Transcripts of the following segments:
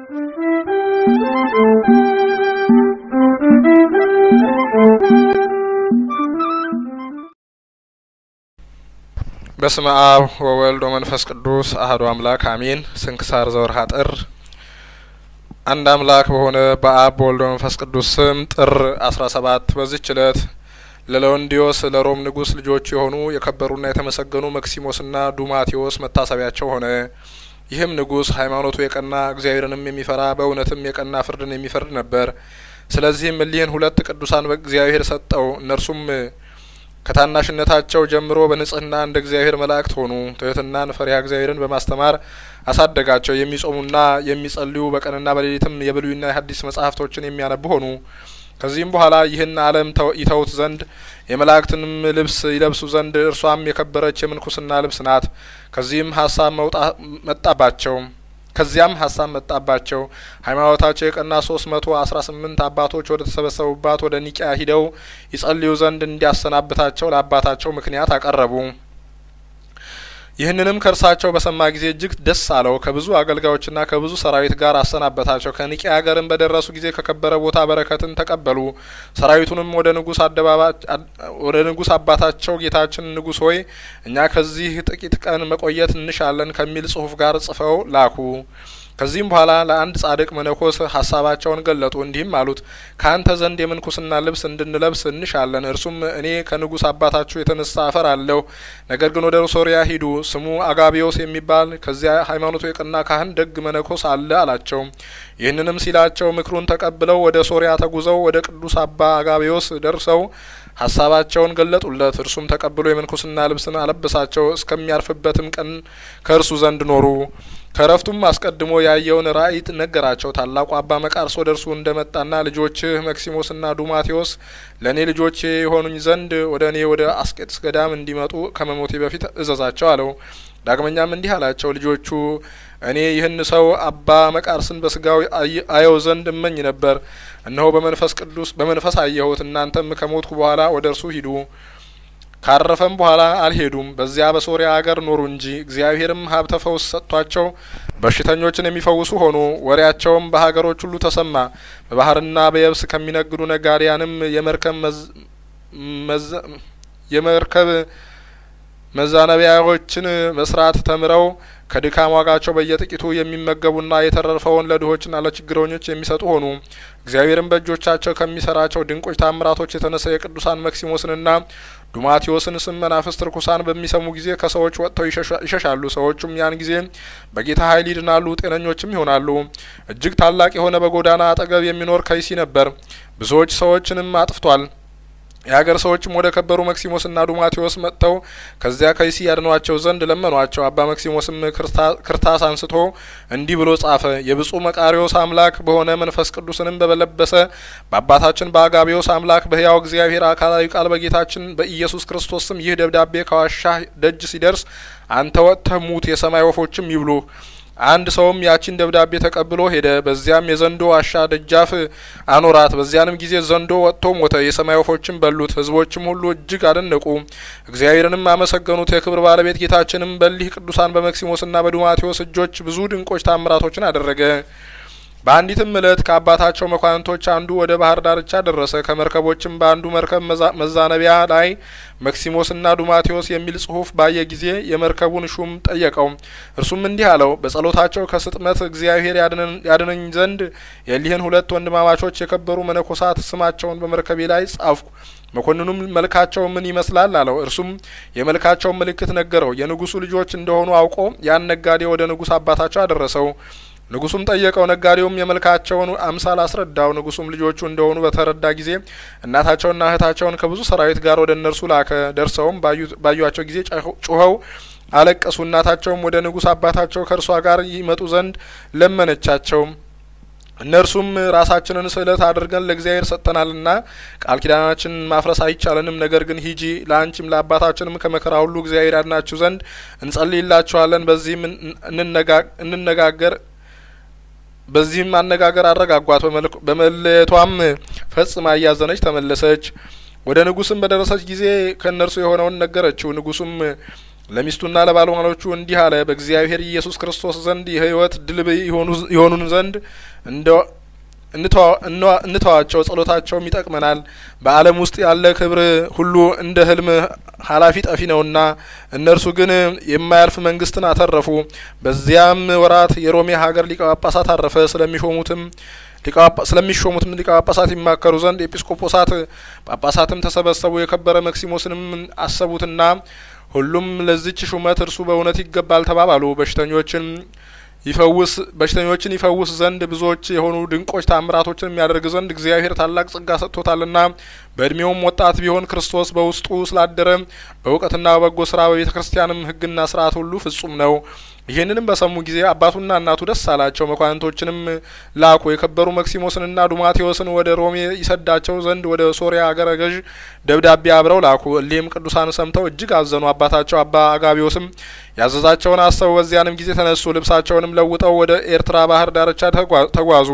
በስመ አብ ወወልድ ወመንፈስ ቅዱስ አህዱ አምላክ አሜን። ስንክሳር ዘወርሃ ጥር አንድ አምላክ በሆነ በአብ በወልድ በመንፈስ ቅዱስ ስም ጥር አስራ ሰባት በዚች እለት ለለወንዲዮስ ለሮም ንጉሥ ልጆች የሆኑ የከበሩና የተመሰገኑ መክሲሞስና ዱማቴዎስ መታሰቢያቸው ሆነ። ይህም ንጉሥ ሃይማኖቱ የቀና እግዚአብሔርንም የሚፈራ በእውነትም የቀና ፍርድን የሚፈርድ ነበር። ስለዚህም እሊህን ሁለት ቅዱሳን በእግዚአብሔር ሰጠው። እነርሱም ከታናሽነታቸው ጀምሮ በንጽህና እንደ እግዚአብሔር መላእክት ሆኑ። ትህትናን፣ ፈሪሃ እግዚአብሔርን በማስተማር አሳደጋቸው። የሚጾሙና የሚጸልዩ በቀንና በሌሊትም የብሉይና የሐዲስ መጻሕፍቶችን የሚያነቡ ሆኑ። ከዚህም በኋላ ይህን ዓለም ይተውት ዘንድ የመላእክትንም ልብስ ይለብሱ ዘንድ እርሷም የከበረች የምንኩስና ልብስ ናት። ከዚህም ሀሳብ መጣባቸው ከዚያም ሀሳብ መጣባቸው። ሃይማኖታቸው የቀና ሶስት መቶ አስራ ስምንት አባቶች ወደ ተሰበሰቡባት ወደ ኒቂያ ሂደው ይጸልዩ ዘንድ እንዲያሰናብታቸው ለአባታቸው ምክንያት አቀረቡ። ይህንንም ከእርሳቸው በሰማ ጊዜ እጅግ ደስ አለው። ከብዙ አገልጋዮችና ከብዙ ሰራዊት ጋር አሰናበታቸው። ከኒቂያ ሀገርም በደረሱ ጊዜ ከከበረ ቦታ በረከትን ተቀበሉ። ሰራዊቱንም ወደ ንጉስ ወደ ንጉስ አባታቸው ጌታችን ንጉስ ሆይ እኛ ከዚህ ጥቂት ቀን መቆየት እንሻለን ከሚል ጽሁፍ ጋር ጽፈው ላኩ። ከዚህም በኋላ ለአንድ ጻድቅ መነኮስ ሀሳባቸውን ገለጡ። እንዲህም አሉት፣ ከአንተ ዘንድ የምንኩስና ልብስ እንድንለብስ እንሻለን። እርሱም እኔ ከንጉስ አባታችሁ የተነሳ አፈር አለሁ። ነገር ግን ወደ ሶሪያ ሂዱ፣ ስሙ አጋቢዮስ የሚባል ከዚያ ሃይማኖቱ የቀና ካህን ደግ መነኮስ አለ አላቸው። ይህንንም ሲላቸው ምክሩን ተቀብለው ወደ ሶሪያ ተጉዘው ወደ ቅዱስ አባ አጋቢዮስ ደርሰው ሀሳባቸውን ገለጡለት። እርሱም ተቀብሎ የምንኩስና ልብስን አለበሳቸው። እስከሚያርፍበትም ቀን ከእርሱ ዘንድ ኖሩ። ከእረፍቱም አስቀድሞ ያየውን ራእይ ነገራቸው። ታላቁ አባ መቃርስ ወደ እርሱ እንደመጣና ልጆችህ መክሲሞስና ዱማቴዎስ ለእኔ ልጆቼ የሆኑኝ ዘንድ ወደ እኔ ወደ አስቄጥስ ገዳም እንዲመጡ ከመሞቴ በፊት እዘዛቸው አለው። ዳግመኛም እንዲህ አላቸው፣ ልጆቹ እኔ ይህን ሰው አባ መቃርስን በስጋው አየው ዘንድ እመኝ ነበር። እነሆ በመንፈስ ቅዱስ በመንፈስ አየሁት። እናንተም ከሞትኩ በኋላ ወደ እርሱ ሂዱ። ካረፈም በኋላ አልሄዱም። በዚያ በሶሪያ አገር ኖሩ እንጂ እግዚአብሔርም ሀብተ ፈውስ ሰጥቷቸው በሽተኞችን የሚፈውሱ ሆኑ። ወሬያቸውም በሀገሮች ሁሉ ተሰማ። በባህርና በየብስ ከሚነግዱ ነጋዴያንም የመርከብ የመርከብ መዛነቢያዎችን መስራት ተምረው ከድካም ዋጋቸው በየጥቂቱ የሚመገቡና የተረፈውን ለድሆችና ለችግረኞች የሚሰጡ ሆኑ። እግዚአብሔርም በእጆቻቸው ከሚሰራቸው ድንቆች ታምራቶች የተነሳ የቅዱሳን መክሲሞስንና ዱማቴዎስን ስም መናፍስት ርኩሳን በሚሰሙ ጊዜ ከሰዎች ወጥተው ይሸሻሉ። ሰዎቹም ያን ጊዜ በጌታ ኃይል ይድናሉ፣ ጤነኞችም ይሆናሉ። እጅግ ታላቅ የሆነ በጎዳና አጠገብ የሚኖር ከይሲ ነበር። ብዙዎች ሰዎችንም አጥፍቷል። የሀገር ሰዎችም ወደ ከበሩ መክሲሞስና ዱማቴዎስ መጥተው ከዚያ ከይሲ ያድኗቸው ዘንድ ለመኗቸው። አባ መክሲሞስም ክርታስ አንስቶ እንዲህ ብሎ ጻፈ። የብፁዕ መቃሪዎስ አምላክ በሆነ መንፈስ ቅዱስንም በበለበሰ በአባታችን በአጋቢዎስ አምላክ በሕያው እግዚአብሔር አካላዊ ቃል በጌታችን በኢየሱስ ክርስቶስ ስም ይህ ደብዳቤ ከዋሻ ደጅ ሲደርስ አንተ ወጥተህ ሙት፣ የሰማይ ወፎችም ይብሉህ። አንድ ሰውም ያቺን ደብዳቤ ተቀብሎ ሄደ። በዚያም የዘንዶ ዋሻ ደጃፍ አኖራት። በዚያንም ጊዜ ዘንዶ ወጥቶ ሞተ፣ የሰማይ ወፎችም በሉት። ሕዝቦችም ሁሉ እጅግ አደነቁ፣ እግዚአብሔርንም አመሰገኑት። የክብር ባለቤት ጌታችንም በሊህ ቅዱሳን በመክሲሞስና በዱማቴዎስ እጆች ብዙ ድንቆች ታምራቶችን አደረገ። በአንዲትም እለት ከአባታቸው መኳንንቶች አንዱ ወደ ባህር ዳርቻ ደረሰ። ከመርከቦችም በአንዱ መርከብ መዛነቢያ ላይ መክሲሞስና ዱማቴዎስ የሚል ጽሑፍ ባየ ጊዜ የመርከቡን ሹም ጠየቀው። እርሱም እንዲህ አለው፣ በጸሎታቸው ከስጥመት እግዚአብሔር ያድነኝ ዘንድ የሊህን ሁለት ወንድማማቾች የከበሩ መነኮሳት ስማቸውን በመርከቤ ላይ ጻፍኩ። መኮንኑም መልካቸው ምን ይመስላል አለው። እርሱም የመልካቸውን ምልክት ነገረው። የንጉሱ ልጆች እንደሆኑ አውቆ ያን ነጋዴ ወደ ንጉስ አባታቸው አደረሰው። ንጉሱም ጠየቀው። ነጋዴውም የመልካቸውን አምሳል አስረዳው። ንጉሱም ልጆቹ እንደሆኑ በተረዳ ጊዜ እናታቸውና እህታቸውን ከብዙ ሰራዊት ጋር ወደ እነርሱ ላከ። ደርሰውም ባዩቸው ጊዜ ጩኸው አለቀሱ። እናታቸውም ወደ ንጉስ አባታቸው ከእርሷ ጋር ይመጡ ዘንድ ለመነቻቸው። እነርሱም ራሳችንን ስዕለት አድርገን ለእግዚአብሔር ሰጥተናልና ቃል ኪዳናችንን ማፍረስ አይቻለንም። ነገር ግን ሂጂ፣ ለአንቺም ለአባታችንም ከመከራ ሁሉ እግዚአብሔር ያድናችሁ ዘንድ እንጸልይላችኋለን። በዚህም እንነጋገር በዚህም አነጋገር አረጋጓት። በመለየቷም ፈጽማ እያዘነች ተመለሰች። ወደ ንጉስም በደረሰች ጊዜ ከእነርሱ የሆነውን ነገረችው። ንጉሱም ለሚስቱና ለባለሟሎቹ እንዲህ አለ። በእግዚአብሔር ኢየሱስ ክርስቶስ ዘንድ የሕይወት ድል የሆኑን ዘንድ እንተዋቸው፣ ጸሎታቸውም ይጠቅመናል። በዓለም ውስጥ ያለ ክብር ሁሉ እንደ ህልም ኃላፊ ጠፊ ነውና፣ እነርሱ ግን የማያልፍ መንግስትን አተረፉ። በዚያም ወራት የሮሜ ሀገር ሊቀ ጳጳሳት አረፈ። ስለሚሾሙትም ስለሚሾሙትም ሊቀ ጳጳሳት ይማከሩ ዘንድ ኤጲስቆጶሳት ጳጳሳትም ተሰበሰቡ። የከበረ መክሲሞስንም አሰቡትና ሁሉም ለዚች ሹመት እርሱ በእውነት ይገባል ተባባሉ። በሽተኞችን ይፈውስ በሽተኞችን ይፈውስ ዘንድ ብዙዎች የሆኑ ድንቆች ታምራቶችን የሚያደርግ ዘንድ እግዚአብሔር ታላቅ ጸጋ ሰጥቶታልና በእድሜውም ወጣት ቢሆን ክርስቶስ በውስጡ ስላደረ በእውቀትና በበጎ ስራ በቤተ ክርስቲያንም ሕግና ስርዓት ሁሉ ፍጹም ነው። ይህንንም በሰሙ ጊዜ አባቱና እናቱ ደስ አላቸው። መኳንንቶችንም ላኩ። የከበሩ መክሲሞስንና ዱማቴዎስን ወደ ሮሜ ይሰዳቸው ዘንድ ወደ ሶሪያ አገረ ገዥ ደብዳቤ አብረው ላኩ። እሊህም ቅዱሳን ሰምተው እጅግ አዘኑ። አባታቸው አባ አጋቢዎስም ያዘዛቸውን አሰቡ። በዚያንም ጊዜ ተነሱ። ልብሳቸውንም ለውጠው ወደ ኤርትራ ባህር ዳርቻ ተጓዙ።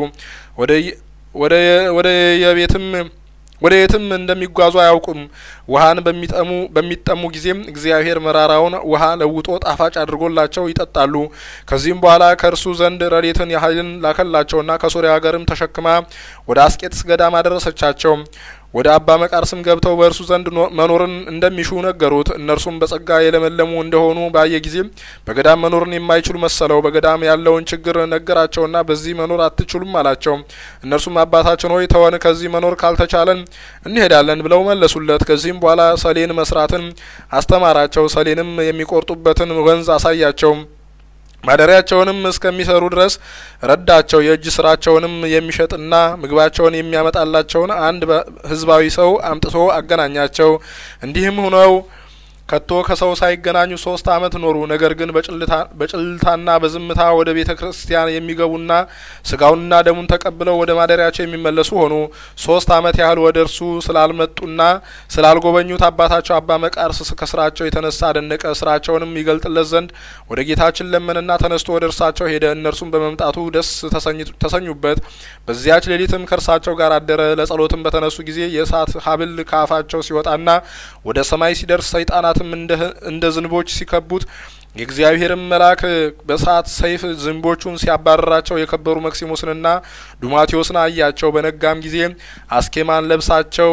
ወደ የቤትም ወደ የትም እንደሚጓዙ አያውቁም። ውሀን በሚጠሙ በሚጠሙ ጊዜም እግዚአብሔር መራራውን ውሀ ለውጦ ጣፋጭ አድርጎላቸው ይጠጣሉ። ከዚህም በኋላ ከእርሱ ዘንድ ረድኤትን ኃይልን ላከላቸውና ከሶሪያ ሀገርም ተሸክማ ወደ አስቄጥስ ገዳም አደረሰቻቸው። ወደ አባ መቃርስም ገብተው በእርሱ ዘንድ መኖርን እንደሚሹ ነገሩት። እነርሱም በጸጋ የለመለሙ እንደሆኑ ባየ ጊዜ በገዳም መኖርን የማይችሉ መሰለው። በገዳም ያለውን ችግር ነገራቸውና በዚህ መኖር አትችሉም አላቸው። እነርሱም አባታችን ሆይ ተወን፣ ከዚህ መኖር ካልተቻለን እንሄዳለን ብለው መለሱለት። ከዚህም በኋላ ሰሌን መስራትን አስተማራቸው። ሰሌንም የሚቆርጡበትን ወንዝ አሳያቸው። ማደሪያቸውንም እስከሚሰሩ ድረስ ረዳቸው። የእጅ ስራቸውንም የሚሸጥና ምግባቸውን የሚያመጣላቸውን አንድ ሕዝባዊ ሰው አምጥቶ አገናኛቸው። እንዲህም ሁነው ከቶ ከሰው ሳይገናኙ ሶስት አመት ኖሩ። ነገር ግን በጭልታና በዝምታ ወደ ቤተ ክርስቲያን የሚገቡና ስጋውንና ደሙን ተቀብለው ወደ ማደሪያቸው የሚመለሱ ሆኑ። ሶስት አመት ያህል ወደ እርሱ ስላልመጡና ስላልጎበኙት አባታቸው አባ መቃርስ ከስራቸው የተነሳ አደነቀ። ስራቸውንም ይገልጥለት ዘንድ ወደ ጌታችን ለመንና ተነስቶ ወደ እርሳቸው ሄደ። እነርሱም በመምጣቱ ደስ ተሰኙበት። በዚያች ሌሊትም ከእርሳቸው ጋር አደረ። ለጸሎትም በተነሱ ጊዜ የእሳት ሀብል ከአፋቸው ሲወጣና ወደ ሰማይ ሲደርስ ሰይጣናት እንደ ዝንቦች ሲከቡት የእግዚአብሔርም መልአክ በእሳት ሰይፍ ዝንቦቹን ሲያባረራቸው የከበሩ መክሲሞስንና ዱማቴዎስን አያቸው። በነጋም ጊዜ አስኬማን ለብሳቸው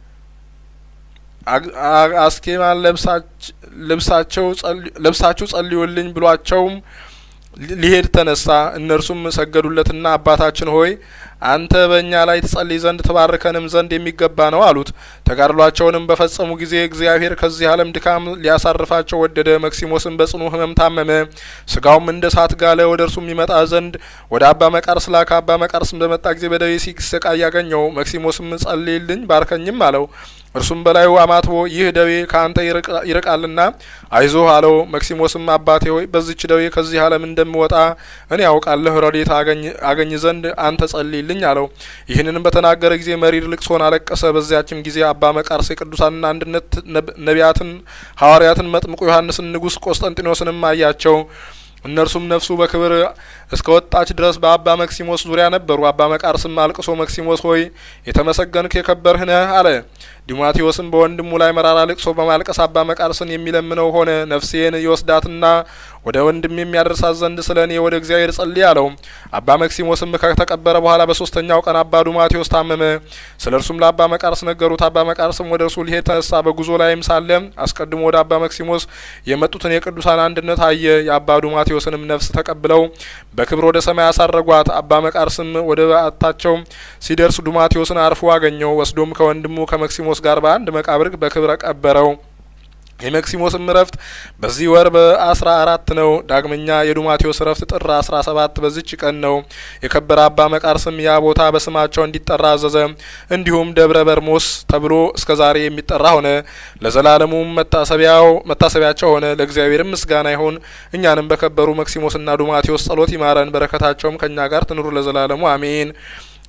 አስኬማን ለብሳቸው ለብሳችሁ ጸልዩልኝ ብሏቸውም ሊሄድ ተነሳ። እነርሱም ሰገዱለትና አባታችን ሆይ አንተ በእኛ ላይ ትጸልይ ዘንድ ትባርከንም ዘንድ የሚገባ ነው አሉት። ተጋድሏቸውንም በፈጸሙ ጊዜ እግዚአብሔር ከዚህ ዓለም ድካም ሊያሳርፋቸው ወደደ። መክሲሞስም በጽኑ ሕመም ታመመ። ስጋውም እንደ እሳት ጋለ። ወደ እርሱም ይመጣ ዘንድ ወደ አባ መቃርስ ላከ። አባ መቃርስም በመጣ ጊዜ በደዌ ሲሰቃይ ያገኘው። መክሲሞስም ጸልይልኝ ባርከኝም አለው። እርሱም በላዩ አማትቦ ይህ ደዌ ከአንተ ይርቃልና አይዞህ አለው። መክሲሞስም አባቴ ሆይ በዚች ደዌ ከዚህ ዓለም እንደምወጣ እኔ ያውቃለሁ፣ ረድኤት አገኝ ዘንድ አንተ ጸልይልኝ አለው። ይህንንም በተናገረ ጊዜ መሪር ልቅሶን አለቀሰ። በዚያችም ጊዜ አባ መቃርስ የቅዱሳንን አንድነት ነቢያትን፣ ሐዋርያትን፣ መጥምቁ ዮሐንስን፣ ንጉሥ ቆስጠንጢኖስንም አያቸው። እነርሱም ነፍሱ በክብር እስከ ወጣች ድረስ በአባ መክሲሞስ ዙሪያ ነበሩ። አባ መቃርስም አልቅሶ መክሲሞስ ሆይ የተመሰገንክ የከበርህ ነህ አለ። ዲማቴዎስም በወንድሙ ላይ መራራ ልቅሶ በማልቀስ አባ መቃርስን የሚለምነው ሆነ። ነፍሴን ይወስዳትና ወደ ወንድም የሚያደርሳት ዘንድ ስለ እኔ ወደ እግዚአብሔር ጸልይ አለው። አባ መክሲሞስም ከተቀበረ በኋላ በሶስተኛው ቀን አባ ዱማቴዎስ ታመመ። ስለ እርሱም ለአባ መቃርስ ነገሩት። አባ መቃርስም ወደ እርሱ ሊሄድ ተነሳ። በጉዞ ላይም ሳለ አስቀድሞ ወደ አባ መክሲሞስ የመጡትን የቅዱሳን አንድነት አየ። የአባ ዱማቴዎስንም ነፍስ ተቀብለው በክብር ወደ ሰማይ አሳረጓት። አባ መቃርስም ወደ በዓታቸው ሲደርስ ዱማቴዎስን አርፎ አገኘው። ወስዶም ከወንድሙ ከመክሲሞስ ጋር በአንድ መቃብር በክብር ቀበረው። የመክሲሞስም እረፍት በዚህ ወር በአስራ አራት ነው። ዳግመኛ የዱማቴዎስ እረፍት ጥር አስራ ሰባት በዚች ቀን ነው። የከበረ አባ መቃርስም ያ ቦታ በስማቸው እንዲጠራ አዘዘ። እንዲሁም ደብረ በርሞስ ተብሎ እስከ ዛሬ የሚጠራ ሆነ። ለዘላለሙም መታሰቢያው መታሰቢያቸው ሆነ። ለእግዚአብሔርም ምስጋና ይሁን። እኛንም በከበሩ መክሲሞስና ዱማቴዎስ ጸሎት ይማረን። በረከታቸውም ከእኛ ጋር ትኑሩ ለዘላለሙ አሜን።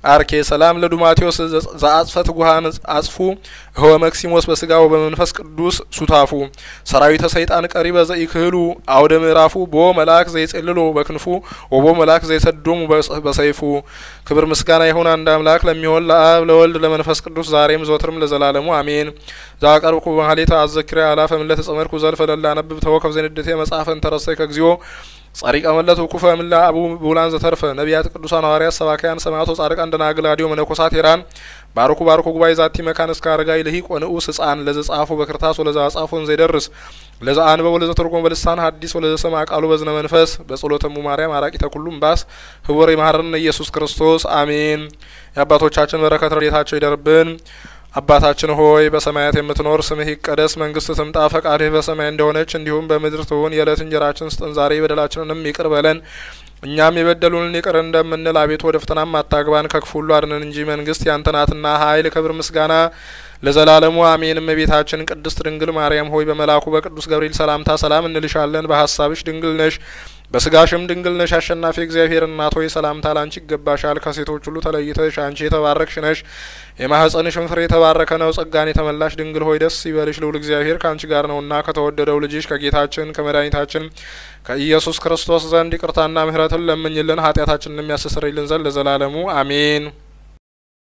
አርኬ ሰላም ለዱማቴዎስ ዘአጽፈት ጉሃን አጽፉ ህወ መክሲሞስ በስጋው በመንፈስ ቅዱስ ሱታፉ ሰራዊተ ሰይጣን ቀሪበ ዘኢክህሉ አውደ ምዕራፉ ቦ መልአክ ዘይጼልሎ በክንፉ ወቦ መልአክ ዘይሰዶሙ በሰይፉ ክብር ምስጋና ይሁን አንድ አምላክ ለሚሆን ለአብ ለወልድ ለመንፈስ ቅዱስ ዛሬም ዘወትርም ለዘላለሙ አሜን። ዛቀርብኩ ማህሌተ አዘኪሬ አላፈ ምለት ጸመድኩ ዘልፈ ለላ ነብብ ተወከፍ ዘንድቴ መጽሐፈን ተረሰይ ከግዚኦ ጸሪቀ መለት ውኩፈ ምላ አቡ ቡላን ዘተርፈ ነቢያት ቅዱሳን ሐዋርያት ሰባካያን ሰማዕቶ ጻድቃን ደናግል አዲዮ መነኮሳት ሄራን ባርኩ ባርኩ ጉባኤ ዛቲ መካን እስከ አረጋይ ልሂቅ ወንዑስ ህጻን ለዘ ጻፉ በክርታስ ወለዘ አጻፉን ዘይደርስ ለዘ አንበብ ወለዘ ተርጎም በልሳን ሐዲስ ወለዘ ሰማ ቃሉ በዝነ መንፈስ በጸሎተሙ ማርያም አራቂተ ኩሉም ባስ ህቡር ይማረን ኢየሱስ ክርስቶስ አሜን። የአባቶቻችን በረከት ረድኤታቸው ይደርብን። አባታችን ሆይ በሰማያት የምትኖር ስምህ ይቀደስ፣ መንግስት ትምጣ፣ ፈቃድህ በሰማይ እንደሆነች እንዲሁም በምድር ትሁን። የዕለት እንጀራችን ስጠን ዛሬ፣ በደላችንንም ይቅር በለን እኛም የበደሉንን ይቅር እንደምንል፣ አቤቱ ወደ ፈተናም አታግባን፣ ከክፉ ሁሉ አድነን እንጂ መንግስት ያንተ ናትና ኃይል፣ ክብር፣ ምስጋና ለዘላለሙ አሜን። እመቤታችን ቅድስት ድንግል ማርያም ሆይ በመልአኩ በቅዱስ ገብርኤል ሰላምታ ሰላም እንልሻለን። በሀሳብሽ ድንግል ነሽ በስጋሽም ድንግል ነሽ። አሸናፊ እግዚአብሔር እናት ሆይ ሰላምታ ላንቺ ይገባሻል። ከሴቶች ሁሉ ተለይተሽ አንቺ የተባረክሽ ነሽ፣ የማህፀንሽም ፍሬ የተባረከ ነው። ጸጋን የተመላሽ ድንግል ሆይ ደስ ይበልሽ፣ ልዑል እግዚአብሔር ከአንቺ ጋር ነውና ከተወደደው ልጅሽ ከጌታችን ከመድኃኒታችን ከኢየሱስ ክርስቶስ ዘንድ ይቅርታና ምሕረትን ለምኝልን ኃጢአታችንን የሚያስተሰርይልን ዘንድ ለዘላለሙ አሜን።